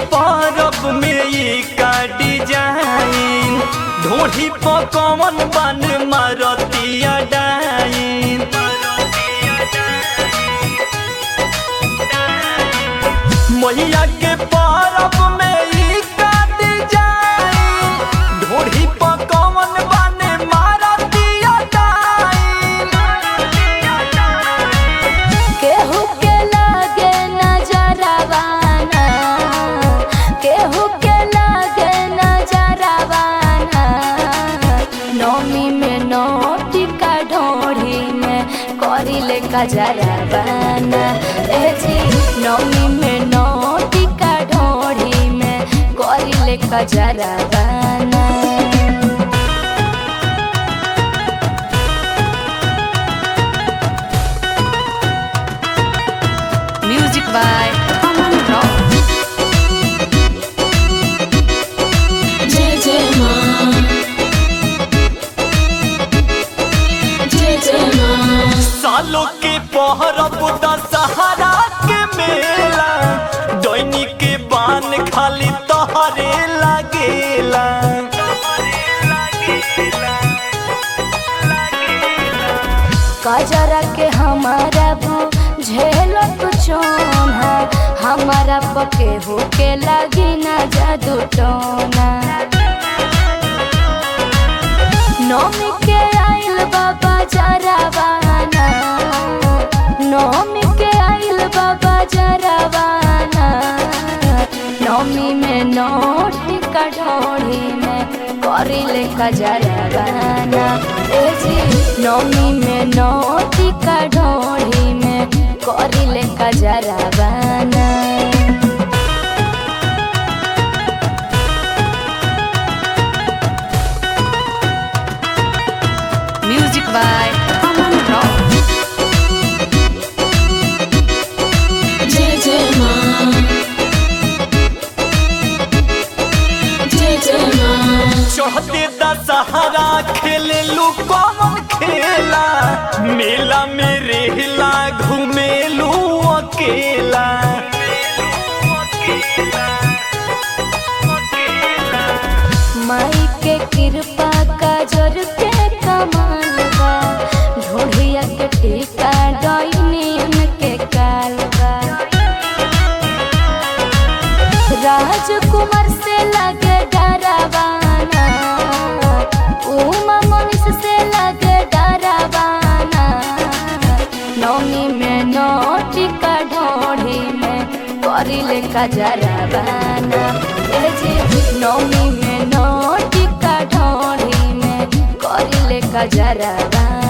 परब में ई का डिजाइन ढोढ़ी पर कौन बन मारतिया डाइन मैया के परब में ई का डिजाइन ढोढ़ी पर कौन बन मारतिया डाइन केहू के लागे नजरवाना केहू के लागे नजरवाना नौमी में नोटी का ढोढ़ी में करिले कजरवाना ए जी नौमी में नोटी का ढोढ़ी में करिले कजरवाना Music by Aman Rao. जय जय माँ जय जय माँ सालों के पहरब दशहरा के मेला डोनी के बान खाली तोहरे लागेला कजरा के हमारा भू झेलो तू चोना हमारा पके हो के लगी ना जादू टोना नौमी के आइल बाबा जरावाना नौमी के आइल बाबा जरावाना नौमी में नोट कढ़ोड़ी में करिले कजरवाना ए जी नौमी में नोट कढ़ोड़ी में करिले कजरवाना Music by Aman Rao. जय जय माँ जय जय माँ चढ़ते दशहरा खेले लू कौन खेला मेला में रेला घूमेलू अकेला माई के कृपा का जोर के कमाल बा ढोढ़िया के टीका डोइनी उनके कालबा राजकुमार से लगे डरावाना उमा मनीष से लगे डरावाना नौमी में नोटी का ढोढ़ी में करिले कजरवाना ए जी नौमी में नोटी का ढोढ़ी में करिले कजरवाना